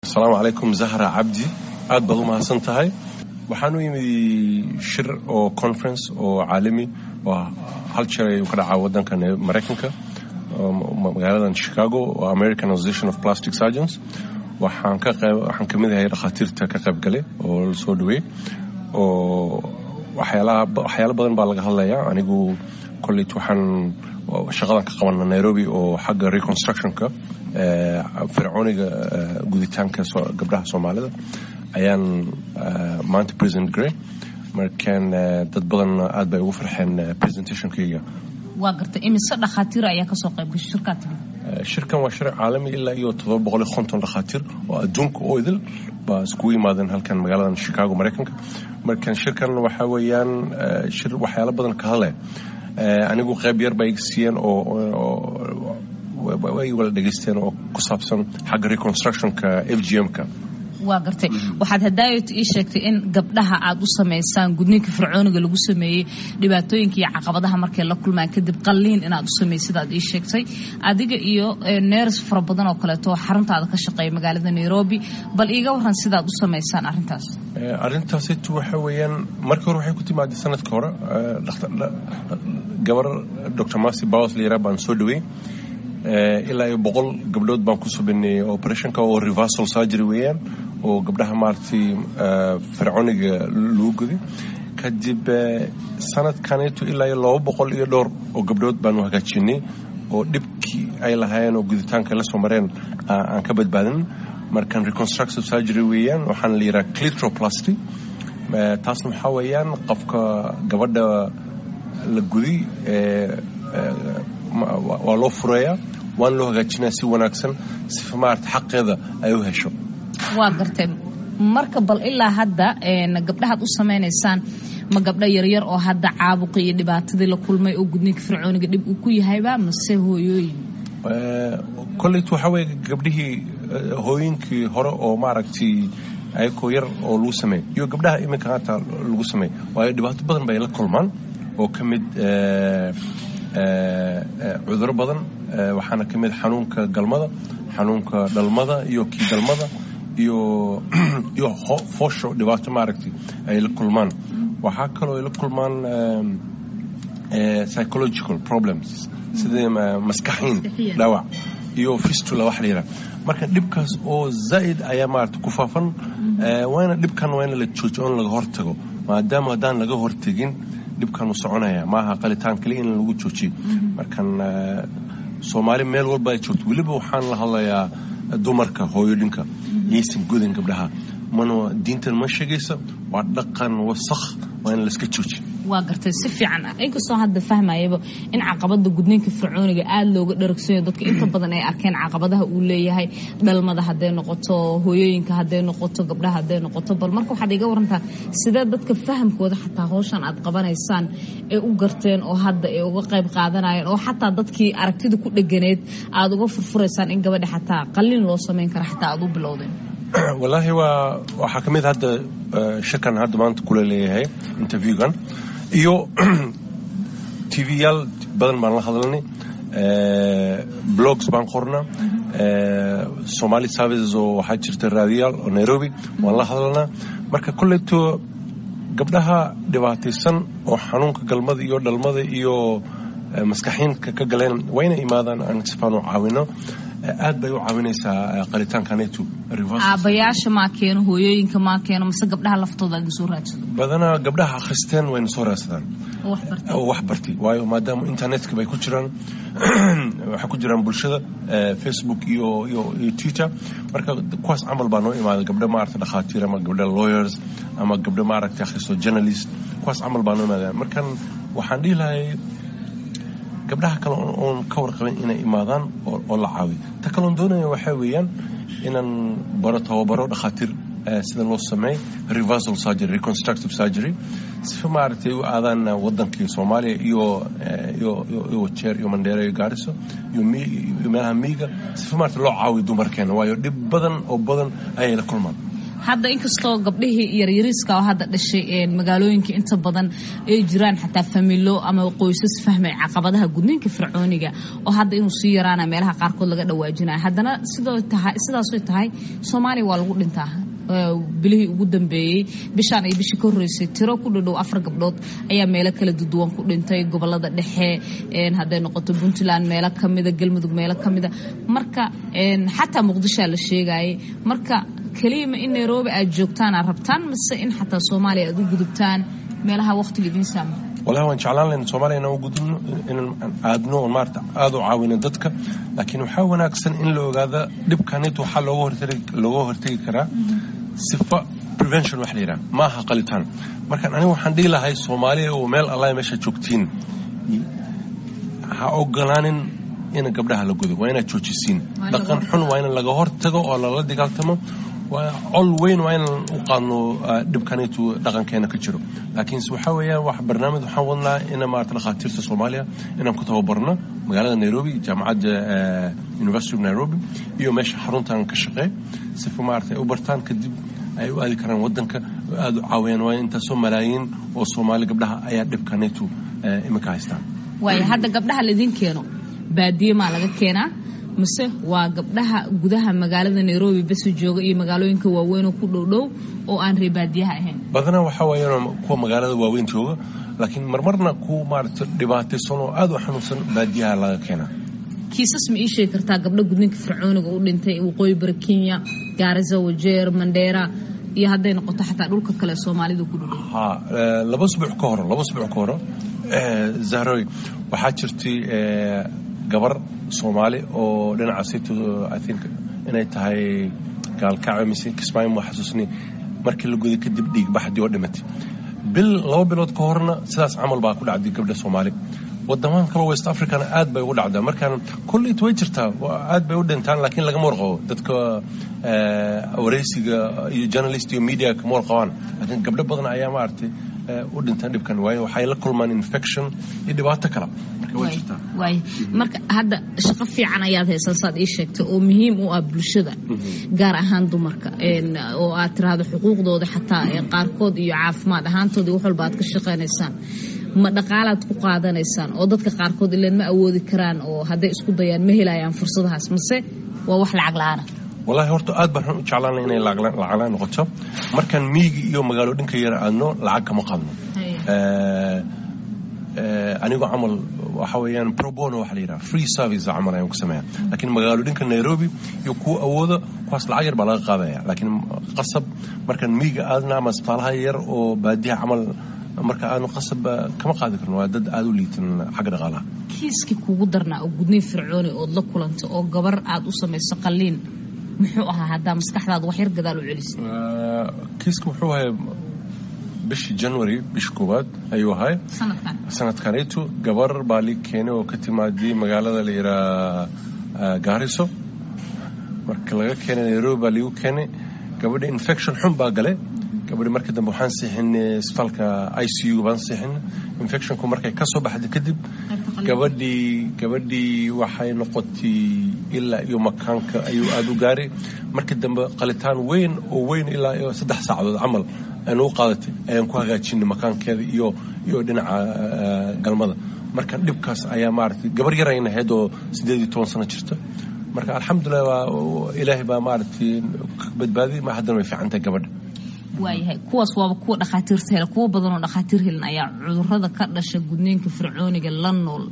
asalaamu calaykum zahra cabdi aad baad u mahadsan tahay waxaan u yimid shir oo conference oo caalami oo hal jeer ayuu ka dhacaa wadankan maraykanka magaaladan chicago oo american association of plastic surgeons waxaan ka qayb waxaan ka mid ahay dhakhaatiirta ka qayb galay oo la soo dhaweey oo waxyaalaha waxyaalo badan baa laga hadlayaa anigu kolleyt waxaan shaqadan ka qabana nairobi oo xagga reconstructionka fircooniga guditaanka gabdhaha soomaalida ayaan maanta president grey markaan dad badan aad bay ugu farxeen presentationkayga waa gartay imise dhakhaatiir ayaa kasoo qayb gashay shirkaa timid shirkan waa shir caalami ilaa iyo todoba boqol iyo konton dhakhaatiir oo adduunka oo idil baa iskugu yimaadeen halkan magaaladan chicago maraykanka markan shirkan waxaa weeyaan shir waxyaalo badan ka hadlaya anigu qayb yar bay siiyeen oo way wala dhegaysteen oo ku saabsan xagga reconstructionka f g m-ka waa gartay waxaad hadaayot ii sheegtay in gabdhaha aad u samaysaan gudniinka fircooniga lagu sameeyey dhibaatooyinka iyo caqabadaha markay la kulmaan kadib qalliin inaad u sameey sidaad ii sheegtay adiga iyo neers fara badan oo kaleeto oo xaruntaada ka shaqeeya magaalada nairobi bal iiga waran sidaad u samaysaan arrintaas arrintaasitu waxa weeyaan markii hore waxay ku timaaday sanadka hore gabar dr marcy baws la yaraa baan soo dhaweey ilaa iyo boqol gabdhood baan ku subaneeyey operationka oo reversal surgery weeyaan oo gabdhaha maaragtay fircooniga lagu guday kadib sanadkaneetu ilaa iyo laba boqol iyo dhowr oo gabdhood baanu hagaajinay oo dhibkii ay lahaayeen oo guditaanka la soo mareen aan ka badbaadin markan reconstructive surgery weeyaan waxaana la yidhaha clitroplasty taasna waxaa weeyaan qofka gabadha la guday waa loo fureeyaa waana loo hagaajinaya si wanaagsan sifa maarata xaqeeda ay u hesho waa gartay marka bal ilaa hadda gabdhahaad u samaynaysaan ma gabdho yaryar oo hadda caabuqa iyo dhibaatadii la kulmay oo gudniinka fircooniga dhib uu ku yahayba mase hooyooyin kolleyt waxaa weeye gabdhihii hooyinkii hore oo maaragtay ayakoo yar oo lagu sameey iyo gabdhaha iminka haata lagu sameey waayo dhibaato badan bay la kulmaan oo ka mid cuduro badan waxaana ka mid xanuunka galmada xanuunka dhalmada iyo kii galmada iyo iyo foosho dhibaato maaragtay ay la kulmaan waxaa kaloo ay la kulmaan psychological problems sida maskaxiin dhaawac iyo fistula wax la yidhaha marka dhibkaas oo zaa'id ayaa maarata ku faafan waana dhibkan waa in la joojiyo in laga hortago maadaama haddaan laga hortegin dhibkan uu soconaya maaha qalitaan kaliya in lagu joojiyo markan soomaali meel walba ay joogto weliba waxaan la hadlayaa dumarka hooyodhinka yaysan gudin gabdhaha mana diintan ma sheegaysa waa dhaqan wasakh waa in layska joojiyo waa gartay si fiican inkastoo hadda fahmayaba in caqabada gudniinka fircooniga aada looga dharagsanyo dadka inta badan ay arkeen caqabadaha uu leeyahay dhalmada hadday noqoto hooyooyinka hadday noqoto gabdhaha hadday noqoto bal marka waxaad iga warantaa sidee dadka fahamkooda xataa hawshan aad qabanaysaan ee u garteen oo hadda ay uga qayb qaadanayeen oo xataa dadkii aragtida ku dheganeed aada uga furfuraysaan in gabadha xataa qalliin loo samayn kara xataa aada u bilowdeen wallaahi waa waxaa ka mid hadda shirkan hadda maanta kula leeyahay interviewgan iyo t v yaal badan baan la hadlanay blogs baan qornaa somali services oo waxaa jirta raadiyaal oo nairobi waan la hadlanaa marka kolleyto gabdhaha dhibaataysan oo xanuunka galmada iyo dhalmada iyo maskaxiinka ka galeen waa inay imaadaan aan sifaan u caawino aad bay u caawinaysaa qalitaankaneetu aabayaasha maa keeno hooyooyinka maa keeno mase gabdhaha laftooda aad soo raadsado badanaa gabdhaha akhristeen wayna soo raadsadaan oo wax bartay waayo maadaama internetka bay ku jiraan waxay ku jiraan bulshada facebook iyo iyo iyo twitter marka kuwaas camal baa noo imaada gabdho maaragta dhakhaatiir ama gabdho lawyers ama gabdho maaragta akhristo journalist kuwaas camal baa noo imaada markan waxaan dhihi lahay gabdhaha kale oon ka warqabin inay imaadaan oo la caawiyo ta kaloon doonaya waxaa weeyaan inaan baro tababaro dhakhaatiir sida loo sameey reversal surgery reconstructive surgery sifa maaragtay u aadaan wadankii soomaaliya iyo iyo iyo jeer iyo mandheero iyo gaariso iyo meelaha miiga sifa maaragtay loo caawiyo dumarkeena waayo dhib badan oo badan ayay la kulmaan hadda inkastoo gabdhihii yaryariiska oo hadda dhashay magaalooyinka inta badan ay jiraan xataa familo ama qoysas fahmay caqabadaha gudniinka fircooniga oo hadda inuu sii yaraana meelaha qaarkood laga dhawaajinaya haddana sidaasoy tahay soomaaliya waa lagu dhintaa bilihii ugu dambeeyey bishaan iyo bishii ka horreysay tiro ku dhadhow afar gabdhood ayaa meelo kala duduwan ku dhintay gobolada dhexe hadday noqoto puntland meelo kamida galmudug meelo kamida marka xataa muqdishoa la sheegayay marka keliyama in nairobi aad joogtaan aad rabtaan mise in xataa soomaaliya aad u gudubtaan meelaha waqtiga idiin saama wallahi waan jeclaan lahayn soomaaliya inaan u gudubno inaan aadno oon maarata aada u caawino dadka laakiin waxaa wanaagsan in la ogaada dhibkanit waxaa looga hortagi looga hortagi karaa sifa prevention wax la yidhaha ma aha qalitaan markaan aniga waxaan dhihi lahay soomaaliya oo meel allah meesha joogtiin ha ogolaanin in gabdhaha la gudo waa inaad joojisiin dhaqan xun waa in laga hortago oo lala dagaaltamo col weyn waa inaan u qaadno dhibkanitu dhaqankeena ka jiro laakiinse waxaa weeyaan wax barnaamij waxaan wadnaa ina maarata dhakhaatiirta soomaaliya inaan ku tababarno magaalada nairobi jaamacadda university of nairobi iyo meesha xaruntan ka shaqeey sifa maarata ay u bartaan kadib ay u aadi karaan wadanka aada u caawiyaan waa intaasoo malaayiin oo soomaali gabdhaha ayaa dhibkanitu iminka haystaan waaya hadda gabdhaha laydin keeno baadiye maa laga keenaa mise waa gabdhaha gudaha magaalada nairobi basi jooga iyo magaalooyinka waaweynoo ku dhowdhow oo aan ree baadiyaha ahayn badanaa waxaa weeyaan kuwa magaalada waaweyn jooga laakiin marmarna kuwa maarata dhibaataysan oo aada u xanuunsan baadiyaha laga keenaa kiisas ma ii sheegi kartaa gabdho gudniinka fircooniga u dhintay waqooyi bari kenya gaarisa wajeer mandheera iyo hadday noqoto xataa dhulka kale soomaalida ku dhudhow ha laba subuc ka horo laba subuc ka horo zahroy waxaa jirtay gabar soomaali oo dhinaca city i think inay tahay gaalkacyo mise kismaayo ma xasuusni markii la goday kadib dhiigbaxdii oo dhimatay bil laba bilood ka horna sidaas camal baa ku dhacday gabdha soomaali wadamaan kaloo west africana aad bay ugu dhacdaa markaan kullit way jirtaa aad bay u dhintaan laakiin lagama warqabo dadka wareysiga iyo journalist iyo media kama warqabaan laakiin gabdho badan ayaa maaragtay u dhintaan dhibkan waayo waxay la kulmaan infection iyo dhibaato kale marka way jirtaa waay marka hadda shaqo fiican ayaad haysaa saad ii sheegtay oo muhiim u ah bulshada gaar ahaan dumarka oo aad tiraahdo xuquuqdooda xataa qaarkood iyo caafimaad ahaantoodii wax walba aad ka shaqaynaysaan ma dhaqaalaad ku qaadanaysaan oo dadka qaarkood ileen ma awoodi karaan oo hadday isku dayaan ma helayaan fursadahaas mase waa wax lacag la-aana wallaahi horta aad baan u jeclaanay inay lacaglaan noqoto markaan miigi iyo magaalo dhinka yar aadno lacag kama qaadno anigoo camal waxa weeyaan probono waxa la yidhaha free service camal ayaan ku sameeya laakiin magaalo dhinka nairobi iyo kuwa awooda kuwaas lacag yar baa laga qaadaya laakiin qasab markaan miiga aadna ama isbitaalaha yar oo baadiyaha camal marka aanu qasab kama qaadi karno waa dad aada u liitan xagga dhaqaalaha kiiskii kuugu darnaa oo gudniin fircooni ood la kulanto oo gabar aad u samayso qalliin muxuu ahaa haddaa maskaxdaada wax yar gadaal u celisa kiiska wuxuu ahay bishii january bishii koowaad ayuu ahay sanadkan sanadkanaytu gabar baa lii keenay oo ka timaadiyey magaalada la yidhaha gaariso marka laga keenay nairobi baa liigu keenay gabadha infection xun baa gale gabadhi markii dambe waxaan siixinay isbitaalka i c u baan siixinay infectionku markay ka soo baxday kadib gabadhii gabadhii waxay noqotay ilaa iyo makaanka ayuu aada u gaaray markii dambe qalitaan weyn oo weyn ilaa iyo saddex saacadood camal aynu u qaadatay ayaan ku hagaajinay makaankeeda iyo iyo dhinaca galmada marka dhibkaas ayaa maaragtay gabar yar ayna ahayd oo siddeed iyo toban sano jirta marka alxamdulilah waa ilaahay baa maaragtay badbaadiyay ma haddana way fiican tahay gabadha waayahay kuwaas waaba kuwa dhakhaatiirta hela kuwa badan oo dhakhaatiir helan ayaa cudurada ka dhasha gudniinka fircooniga la nool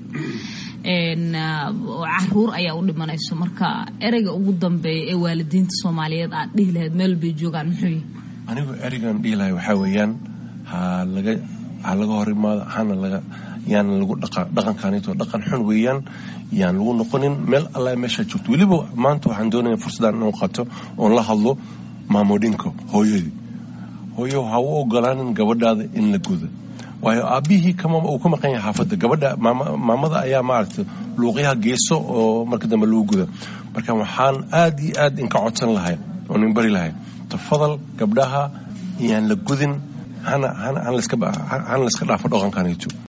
caruur ayaa u dhimanayso marka ereyga ugu dambeeya ee waalidiinta soomaaliyeed aad dhihi lahayd meel bay joogaan muxuu yahay anigu ereygan dhihi lahay waxaa weeyaan ha laga ha laga hor imaado hana laga yaan lagu dhaqankaanito dhaqan xun weeyaan yaan lagu noqonin meel alla meeshaa joogto weliba maanta waxaan doonaya fursadaan inuu qato oon la hadlo maamodhinka hooyadii hooyo ha u ogolaanin gabadhaada in la gudo waayo aabbihii uu ka maqan yahay xaafadda gabadha maamada ayaa maaragtay luuqyaha geeso oo marka dambe lagu guda marka waxaan aad iyo aad inka codsan lahay oon in bari lahay tafadal gabdhaha yaan la gudin hana hana layska dhaafo dhaqankanito